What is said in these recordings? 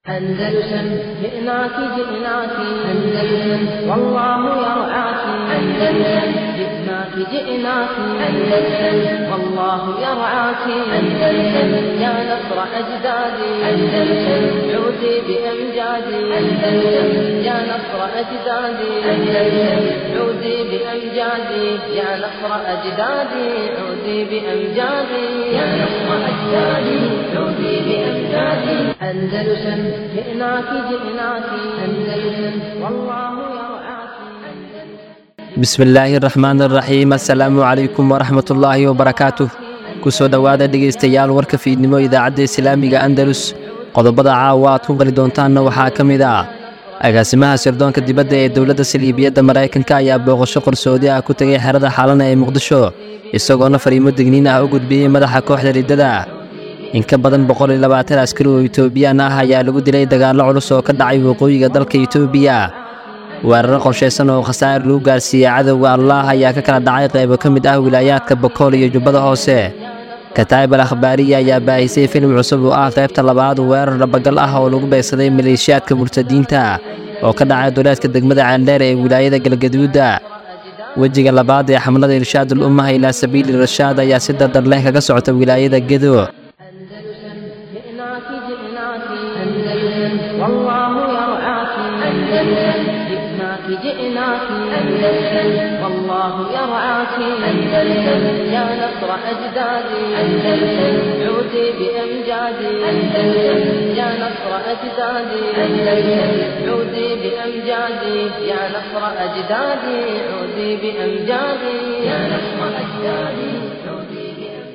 أندلسن جئناك جئناك أندلسن والله يرعاك أندلسن جئناك جئناك أندلسن والله يرعاك أندلسن يا نصر أجدادي أندلسن عودي بأمجادي أندلسن يا نصر أجدادي أندلسن عودي بأمجادي يا نصر أجدادي عودي بأمجادي يا نصر أجدادي عودي بأمجادي أندلسن جئناك جئناك أندلسن والله يرعاك bismi illaahi araxmaan araxiim assalaamu calaykum waraxmatullaahi wabarakaatuh ku soo dhowaada dhegaystayaal warka fiidnimo idaacadda islaamiga andalus qodobada caawa aad ku qali doontaanna waxaa ka mid ah agaasimaha sirdoonka dibadda ee dowladda saliibiyadda maraykanka ayaa booqasho qarsoodi ah ku tegay xerada xaalana ee muqdisho isagoona fariimo digniin ah u gudbiyey madaxa kooxda riddada in ka badan boqol iyo labaatan askari oo itoobiyaan ah ayaa lagu dilay dagaallo culus oo ka dhacay waqooyiga dalka itoobiya weeraro qorshaysan oo khasaar lagu gaarsiiyey cadowga allaah ayaa ka kala dhacay qaybo ka mid ah wilaayaadka bokool iyo jubbada hoose kataayib al akhbaariya ayaa baahisay filim cusub oo ah qaybta labaad weerar dhabagal ah oo lagu beegsaday maleeshiyaadka murtadiinta oo ka dhacay duleedka degmada ceeldheer ee wilaayada galgaduudda wejiga labaad ee xamlada irshaadul ummaha ilaa sabiili rashaad ayaa si dardar leh kaga socota wilaayada gedo أندلسن جئناك جئناك أندلسن والله يرعاك أندلسن جئناك جئناك أندلسن والله يرعاك أندلسن يا نصر أجدادي أندلسن عودي بأمجادي أندلسن يا نصر أجدادي أندلسن عودي بأمجادي يا نصر أجدادي عودي بأمجادي يا نصر أجدادي عودي بأمجادي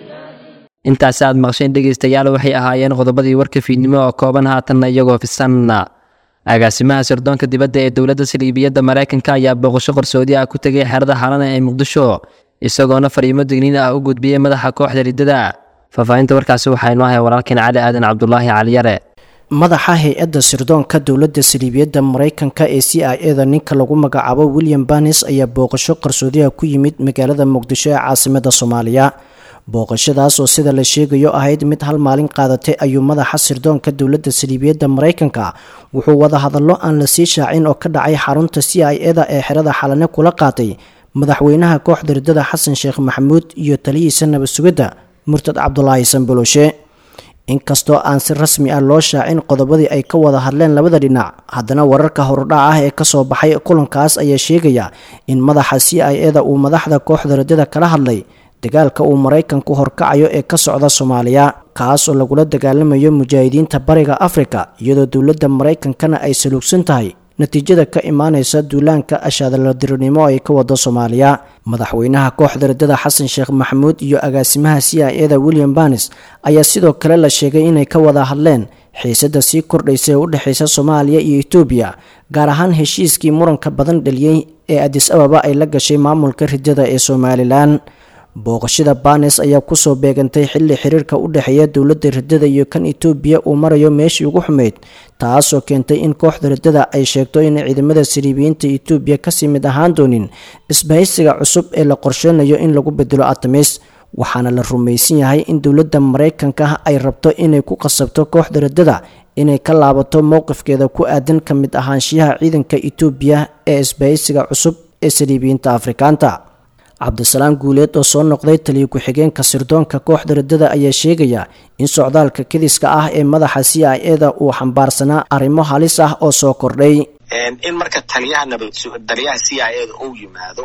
intaasi aad maqsheen dhegaystayaal waxay ahaayeen qodobadii warka fiidnimo oo kooban haatanna iyagoo fisan agaasimaha sirdoonka dibadda ee dowladda saliibiyadda maraykanka ayaa booqasho qarsoodi ah ku tegay xerada xaalana ee muqdisho isagoona fariimo digniin ah u gudbiyey madaxa kooxda riddada faahfaahinta warkaasi waxaa inoo haya walaalkeen cali aadan cabdulaahi caliyare madaxa hay-adda sirdoonka dowladda saliibiyadda maraykanka ee c i eda ninka lagu magacaabo william banis ayaa booqasho qarsoodiha ku yimid magaalada muqdisho ee caasimada soomaaliya booqashadaas oo sida la sheegayo ahayd mid hal maalin qaadatay ayuu madaxa sirdoonka dowladda saliibiyadda maraykanka wuxuu wada hadallo aan la sii shaacin oo ka dhacay xarunta c i eda ee xerada xalane kula qaatay madaxweynaha kooxda riddada xasan sheekh maxamuud iyo taliyihiisa nabad sugidda murtad cabdulaahi sanbaloshe inkastoo aan si rasmi ah loo shaacin qodobadii ay ka wada hadleen labada dhinac haddana wararka horudhac ah ee kasoo baxay kulankaas ayaa sheegaya in madaxa c i eda uu madaxda kooxda riddada kala hadlay dagaalka uu maraykanku horkacayo ee ka socda soomaaliya kaas oo lagula dagaalamayo mujaahidiinta bariga afrika iyadoo dowladda maraykankana ay saluugsan tahay natiijada ka imaaneysa duulaanka ashaadaladirinimo ay ka wado soomaaliya madaxweynaha kooxda riddada xasan sheekh maxamuud iyo agaasimaha c i eda william banis ayaa sidoo kale la sheegay inay ka wada hadleen xiisada sii kordhaysa ee u dhexeysa soomaaliya iyo etoobiya gaar ahaan heshiiskii muranka badan dhaliyey ee adis ababa ay la gashay maamulka riddada ee somalilan booqashada banes ayaa kusoo beegantay xilli xiriirka u dhexeeya dowladda riddada iyo kan etoobiya uu marayo meeshii ugu xumeyd taasoo keentay in kooxda riddada ay sheegto in ciidamada saliibiyiinta etoobiya kasii mid ahaan doonin isbahaysiga cusub ee la qorsheynayo in lagu bedelo atamis waxaana la rumaysan yahay in dowladda maraykanka ay rabto inay ku qasabto kooxda riddada inay ka laabato mowqifkeeda ku aadan ka mid ahaanshiyaha ciidanka etoobiya ee isbahaysiga cusub ee saliibiyiinta afrikaanta cabdisalaam guuleed oo soo noqday taliya ku-xigeenka sirdoonka kooxda riddada ayaa sheegaya in socdaalka kediska ah ee madaxa c i eda uu xambaarsanaa arrimo halis ah oo soo kordhay in marka taliyaha nabad taliyaha c i eda uu yimaado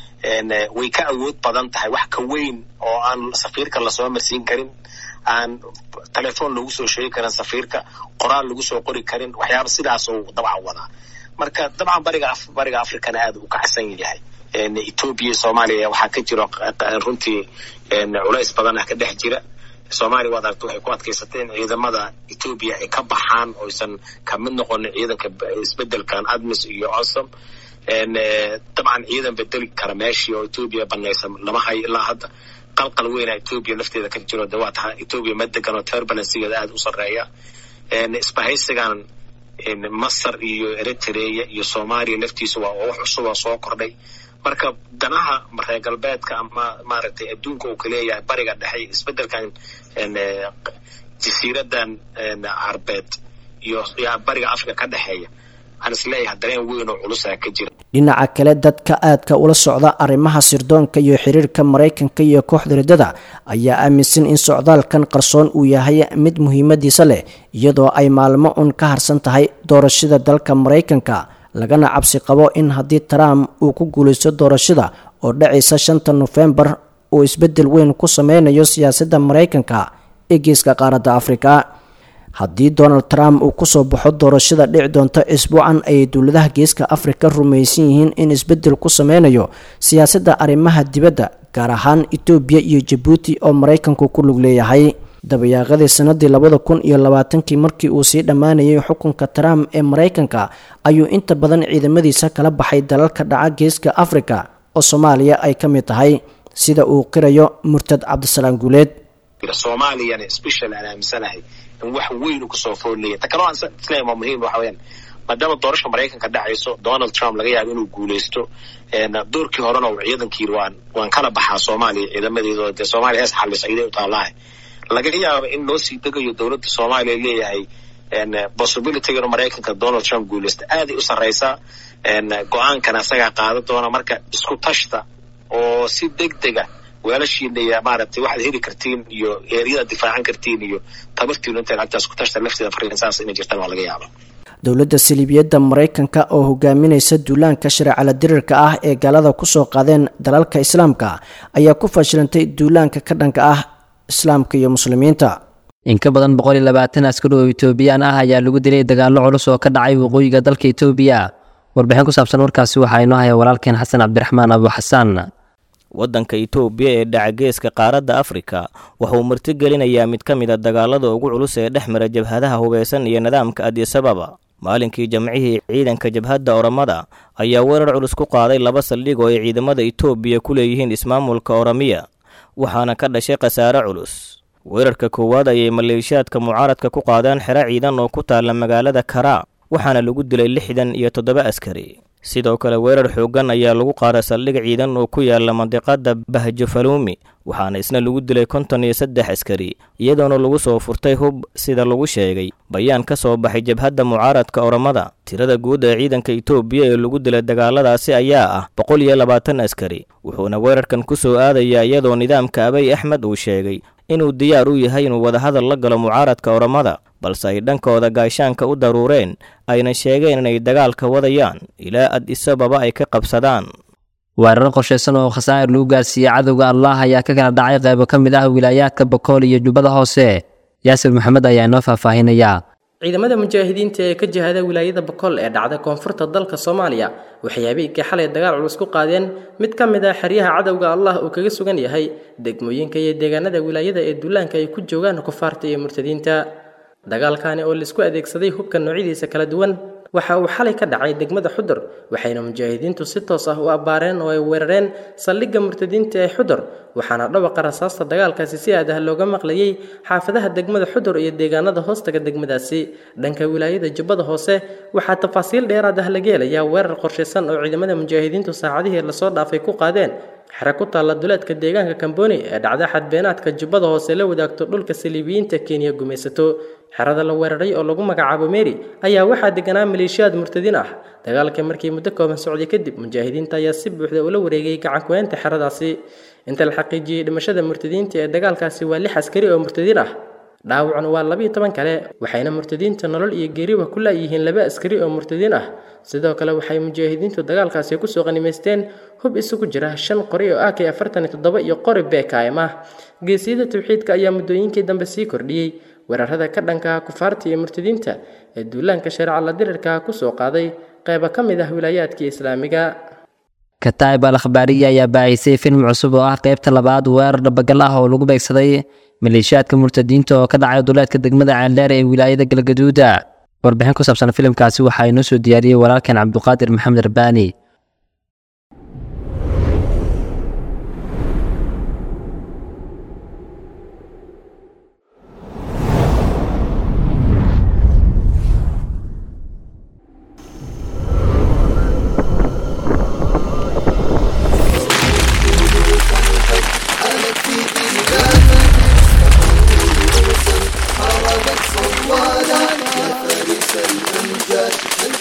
way ka awood badan tahay wax ka weyn oo aan safiirka lasoo marsiin karin aan telefoon lagu soo sheegi karin safiirka qoraal lagu soo qori karin waxyaaba sidaas uu dabcan wadaa marka dabcan bariga bariga africana aada u kacsan yahay etoobiya soomaaliya waxaa ka jiro runtii culays badan ah ka dhex jira soomaaliya waad aragta waxay ku adkaysatay in ciidamada etoobiya ay ka baxaan oysan ka mid noqonin ciidanka isbedelkan admis iyo osom dabcan ciidan bedeli kara meeshii oo etoobiya banaysa lama hayo ilaa hadda qalqal weyna etoobiya lafteeda ka jiro de waa taha etoobiya ma degan oo turbulensigeeda aada u sarreeya isbahaysigan masar iyo eritrea iyo soomaaliya laftiisa waa wax cusub oo soo kordhay marka danaha reer galbeedka ama maaragtay adduunka uu ka leeyahay bariga dhexe isbedelkan jasiiradan carbeed iyo bariga africa ka dhexeeya waxaan isleeyahay dareen weyn oo culusaa ka jira dhinaca kale dadka aadka ula socda arrimaha sirdoonka iyo xiriirka maraykanka iyo kooxda riddada ayaa aaminsan in socdaalkan qarsoon uu yahay mid muhiimadiisa leh iyadoo ay maalmo un ka harsan tahay doorashada dalka maraykanka lagana cabsi qabo in haddii trump uu ku guulaysto doorashada oo dhacaysa shanta nofembar uu isbeddel weyn ku sameynayo siyaasadda maraykanka ee geeska qaaradda afrika haddii donald trump uu kusoo baxo doorashada dhici doonta isbuucan ayay dowladaha geeska afrika rumaysan yihiin in isbeddel ku sameynayo siyaasadda arrimaha dibadda gaar ahaan etoobiya iyo jabuuti oo maraykanku ku lug leeyahay dabayaaqadii sanadii labada kun iyo labaatankii markii uu sii dhammaanayay xukunka trump ee maraykanka ayuu inta badan ciidamadiisa kala baxay dalalka dhaca geeska afrika oo soomaaliya ay ka mid tahay sida uu qirayo murtad cabdisalaam guuleed soomaaliyana special aan aaminsanahay in wax weyn u kasoo foolleeya ta kaloo aan isleeyahay waa muhiim waxa weeyaan maadaama doorasha maraykanka dhacayso donald trump laga yaabo inuu guulaysto doorkii horena uu ciidankii waan waan kala baxaa soomaaliya ciidamadeeda dee soomaaliya hees xalis ayday u taallaahay laga yaabo in loo sii degayo dowladda soomaaliya leeyahay possibilityga inuu maraykanka donald trump guulaysto aaday u sarreysaa go-aankana isagaa qaada doona marka isku tashta oo si deg dega weelashiina iyo maaragtay waxaad heli kartiin iyo eeryadaad difaacan kartiin iyo tabartiinu intaad agtaas ku tashta lafteeda fariin saas inay jirtaan waa laga yaaba dowladda saliibiyadda maraykanka oo hogaaminaysa duulaanka shareecala dirirka ah ee gaalada kusoo qaadeen dalalka islaamka ayaa ku fashilantay duulaanka ka dhanka ah islaamka iyo muslimiinta in ka badan boqol iyo labaatan askari oo etoobiyaan ah ayaa lagu dilay dagaallo culus oo ka dhacay waqooyiga dalka etoobiya warbixin ku saabsan warkaasi waxaa inoo haya walaalkeen xasan cabdiraxmaan abu xasaan waddanka itoobiya ee dhaca geeska qaaradda afrika wuxuu martigelinayaa mid ka mid a dagaalada ugu culus ee dhex mara jabhadaha hubeysan iyo nidaamka adisababa maalinkii jamcihii ciidanka jabhadda oromada ayaa weerar culus ku qaaday laba saldhig oo ay ciidamada itoobiya ku leeyihiin ismaamulka oromiya waxaana ka dhashay khasaare culus weerarka koowaad ayay maleeshiyaadka mucaaradka ku qaadeen xero ciidan oo ku taalla magaalada karaa waxaana lagu dilay lixdan iyo toddoba askari sidoo kale weerar xooggan ayaa lagu qaaday saldhig ciidan oo ku yaala mandiqada bahjo faluumi waxaana isna lagu dilay konton iyo saddex askari iyadoona lagu soo furtay hub sida lagu sheegay bayaan ka soo baxay jabhadda mucaaradka oromada tirada guud ee ciidanka itoobiya ee lagu dilay dagaaladaasi ayaa ah boqol iyo labaatan askari wuxuuna weerarkan ku soo aadayaa iyadoo nidaamka abay axmed uu sheegay inuu diyaar u yahay inuu wadahadal la galo mucaaradka oromada balse ay dhankooda gaashaanka u daruureen ayna sheegeen inay dagaalka wadayaan ilaa ad isababa ay ka qabsadaan weerar qorshaysan oo khasaa'ir lagu gaarsiiyey cadowga allah ayaa ka kala dhacay qaybo ka mid ah wilaayaadka bakool iyo jubbada hoose yaasir maxamed ayaa inoo faahfaahinaya ciidamada mujaahidiinta ee ka jihada wilaayada bakool ee dhacda koonfurta dalka soomaaliya waxay habeenkii xalay dagaal culus ku qaadeen mid ka mid ah xeryaha cadowga allah uu kaga sugan yahay degmooyinka iyo deegaanada wilaayada ee duulaanka ay ku joogaan kufaarta iyo murtadiinta dagaalkani oo laisku adeegsaday hubka noocyadiisa kala duwan waxa uu xalay ka dhacay degmada xudur waxayna mujaahidiintu si toos ah u abbaareen oo ay weerareen saldhigga murtadiinta ee xudur waxaana dhawaqa rasaasta dagaalkaasi si aad ah looga maqlayay xaafadaha degmada xudur iyo deegaanada hoostaga degmadaasi dhanka wilaayada jubbada hoose waxaa tafaasiil dheeraad ah laga helayaa weerar qorshaysan oo ciidamada mujaahidiintu saacadihii lasoo dhaafay ku qaadeen xere ku taalla duleedka deegaanka kamboni ee dhacda xadbeenaadka jubbada hoose la wadaagto dhulka saliibiyiinta kenya gumaysato xerada la weeraray oo lagu magacaabo meri ayaa waxaa deganaa maleeshiyaad murtadiin ah dagaalka markii muddo kooban socday kadib mujaahidiinta ayaa si buuxda ula wareegay gacankuweynta xeradaasi inta la xaqiijiyey dhimashada murtadiinta ee dagaalkaasi waa lix askari oo murtadiin ah dhaawacna waa labiiyo toban kale waxayna murtadiinta nolol iyo geeriba ku laayihiin laba askari oo murtadiin ah sidoo kale waxay mujaahidiintu dagaalkaasi kusoo qanimaysteen hub isugu jira shan qori oo ak afartan iyo toddoba iyo qori bkm ah geesiyada tawxiidka ayaa muddooyinkii dambe sii kordhiyey weerarada ka dhankaha kufaarta iyo murtadiinta ee duulaanka shareeca la dirirka kusoo qaaday qayba ka mid ah wilaayaadkii islaamiga kataib al akhbaariya ayaa baahisay film cusub oo ah qaybta labaad weerar dhabagal ah oo lagu beegsaday maleeshiyaadka murtadiinta oo ka dhacay duleedka degmada ceeldheer ee wilaayada galgaduuda warbixin ku saabsan filimkaasi waxaa inoo soo diyaariyey walaalkan cabduqaadir maxamed rabbaani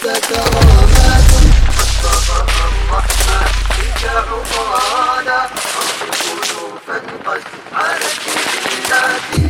كرامات فضل الرحمن بك عمرانا ألوفا قد عانت النادي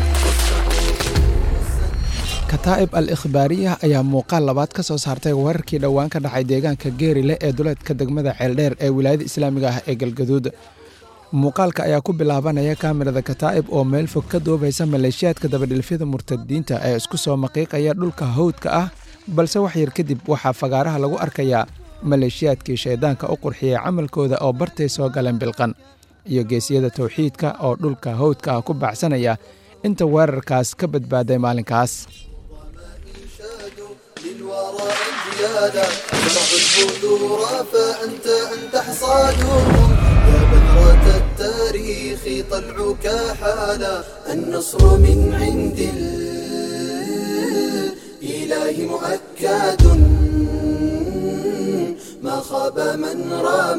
kataa'ib al ikhbaariya ayaa muuqaal labaad ka soo saartay weerarkii dhowaan ka dhacay deegaanka geerile ee duleedka degmada ceeldheer ee wilaayada islaamiga ah ee galgaduud muuqaalka ayaa ku bilaabanaya kaamirada kataa'ib oo meel fog ka duubaysa maleeshiyaadka dabadhilfyada murtadiinta ee isku soo maqiiqaya dhulka hawdka ah balse wax yar kadib waxaa fagaaraha lagu arkayaa maleeshiyaadkii shayddaanka u qurxiyey camalkooda oo bartay soo galeen bilqan iyo geesiyada tawxiidka oo dhulka hawdka ah ku baacsanaya inta weerarkaas ka badbaaday maalinkaas للورى انجيادا زرعوا البذور فأنت أنت حصادهم يا بذرة التاريخ طلعك حالا النصر من عند الإله مؤكد ما خاب من رام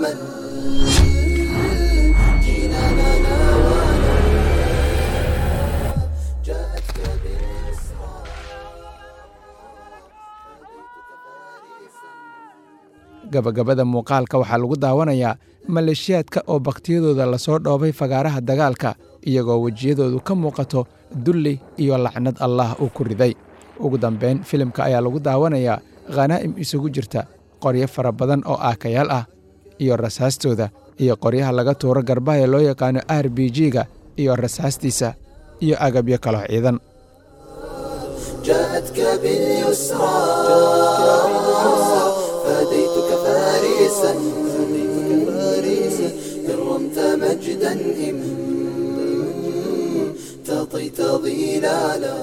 جينانا ناوانا جاءتك بالإسراء gabagabada muuqaalka waxaa lagu daawanayaa maleeshiyaadka oo bakhtiyadooda lasoo dhoobay fagaaraha dagaalka iyagoo wejiyadoodu ka muuqato dulli iyo lacnad allah uu ku riday ugu dambayn filimka ayaa lagu daawanayaa khanaa'im isugu jirta qoryo fara badan oo aakayaal ah iyo rasaastooda iyo qoryaha laga tuuro garbaha ee loo yaqaano r b g-ga iyo rasaastiisa iyo agabyo kaloo ciidan جاءتك باليسرى فديتك فارسا إن رمت مجدا إم تطيت ظلالا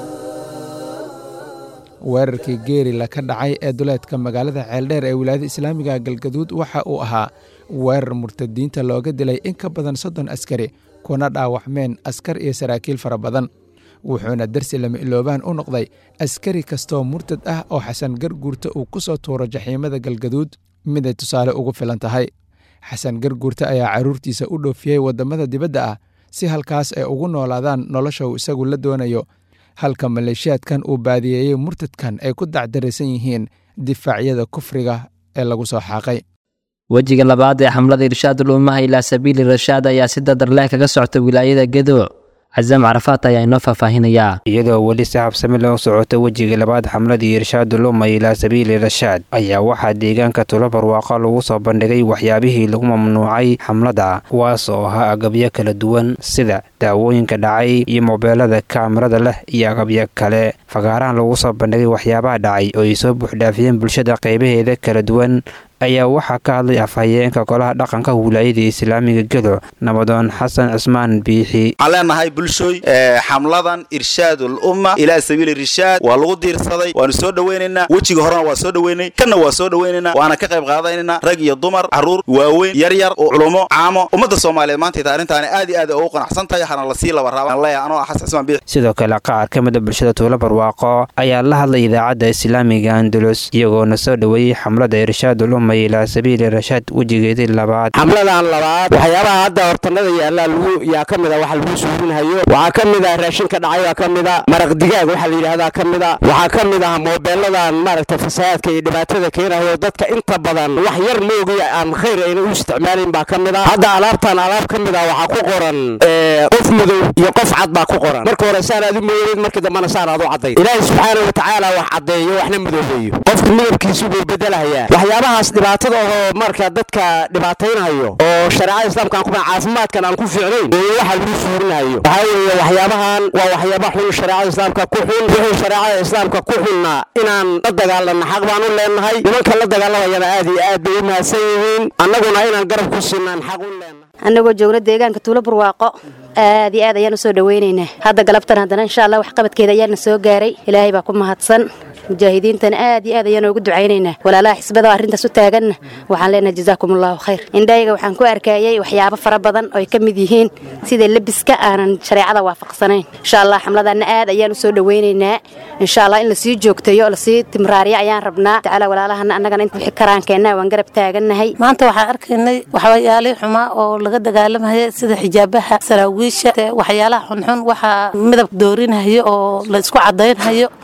weerarkii geerila ka dhacay ee duleedka magaalada ceeldheer ee wilaayada islaamiga galgaduud waxa uu ahaa weerar murtadiinta looga dilay in ka badan soddon askari kuna dhaawacmeen askar iyo saraakiil fara badan wuxuuna darsi lama iloobaan u noqday askari kastoo murtad ah oo xasan garguurta uu ku soo tuuro jaxiimada galgaduud miday tusaale ugu filan tahay xasan garguurta ayaa carruurtiisa u dhoofiyey waddamada dibadda ah si halkaas ay ugu noolaadaan nolosha uu isagu la doonayo halka maleeshiyaadkan uu baadiyeeyey murtadkan ay ku dacdaraysan yihiin difaacyada kufriga ee lagu soo xaaqay wejiga labaad ee xamlada irshaadul ummaha ilaa sabiili rashaad ayaa si dadarleh kaga socta wilaayada gedo casaam carafaat ayaa inoo faahfaahinayaa iyadoo weli si habsami loo socoto wejiga labaad xamladii irshaadul umma ilaa sabiili rashaad ayaa waxaa deegaanka tulo barwaaqa lagu soo bandhigay waxyaabihii lagu mamnuucay xamlada kuwaas oo ahaa agabyo kala duwan sida daawooyinka dhacay iyo mobeelada kaamirada leh iyo agabyo kale fagaarahan lagu soo bandhigay waxyaabaha dhacay oo ay soo buuxdhaafiyeen bulshada qaybaheeda kala duwan ayaa waxaa ka hadlay afhayeenka golaha dhaqanka wilaayada islaamiga gedo nabadoon xasan cismaan biixi waxaan leenahay bulshooy xamladan irshaadul umma ilaa sabiili irshaad waa lagu diirsaday waanu soo dhoweynaynaa wejiga horena waa soo dhoweynay kanna waa soo dhoweynaynaa waana ka qayb qaadanaynaa rag iyo dumar carruur waaweyn yar yar oo culumo caamo ummadda soomaaliyeed maantayta arrintaani aad iyo aad ugu qanacsan tahay hana lasii laba raabaan leeyahay anoo ah xasan cismaan biixi sidoo kale qaar ka mid a bulshada tuulo barwaaqo ayaa la hadlay idaacadda islaamiga andalus iyagoona soo dhoweeyey xamlada irshaadul umma ilaa sabiili rashaad wejigeedii labaad xamladan labaad waxyaabaha hadda hortanada yaallaa lagu yaa ka mida waxa lagu suurinhayo waxaa ka mid ah raashinka dhacay baa ka mid a maraq digaag waxaa la yidhahdaa ka mid a waxaa ka mid ah moobeeladan maaragta fasahaadka iyo dhibaatada keenayo dadka inta badan wax yar moogiya aan khayr ayna u isticmaalin baa ka mid a hadda alaabtan alaab ka mid a waxaa ku qoran qof madow iyo qof cad baa ku qoran marka hore saan aad u mooyeed markii dambana saan aad u caddayd ilaahay subxaana wa tacaala wax caddeeyo waxna madoobeeyo qofka midabkiisu buu bedelahayaa waxyaabahaas dhibaatada oo marka dadka dhibaataynayo oo shareecada islaamka aan ku caafimaadkan aan ku fiicnayn oo waxa lagu suurinayo waxaa weeye waxyaabahan waa waxyaaba xun shareecada islaamka ku xun wixii shareecada islaamka ku xunna inaan la dagaalanno xaq baan u leenahay nimanka la dagaalamayana aad iyo aad bay u mahadsan yihiin annaguna inaan garab ku siinaan xaq u leenahay annagoo joogna deegaanka tuulo barwaaqo aad iyo aad ayaan usoo dhaweynaynaa hadda galabtan haddana insha allah waxqabadkeeda ayaana soo gaaray ilaahay baa ku mahadsan mujaahidiintana aad iyo aad ayaan ugu ducaynaynaa walaalaha xisbada oo arrintaas u taaganna waxaan leenahay jazaakum allahu khayr indhayga waxaan ku arkayay waxyaabo fara badan oo ay ka mid yihiin sida lebiska aanan shareecada waafaqsanayn insha allah xamladanna aad ayaan usoo dhaweynaynaa insha allah in lasii joogtayo lasii timraariyo ayaan rabnaa tacaala walaalahana annagana inta wixii karaankeenna waan garab taagannahay maanta waxaan arkaynay waxyaalihii xumaa oo laga dagaalamaya sida xijaabaha saraawiisha waxyaalaha xunxun waxaa midab doorinhayo oo la isku cadaynhayo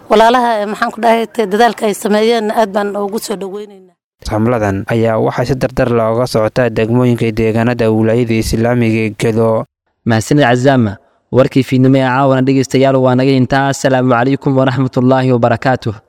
walaalaha maxaan ku dhahay dadaalka ay sameeyeen aad baan ugu soo dhaweynaynaa xamladan ayaa waxaa si dardar looga socotaa degmooyinka deegaanada wilaayada islaamiga ee gedo mahadsanid cazaama warkii fiidnimo ee caawana dhegaystayaal waa naga intaa asalaamu calaykum waraxmatullaahi wabarakaatuh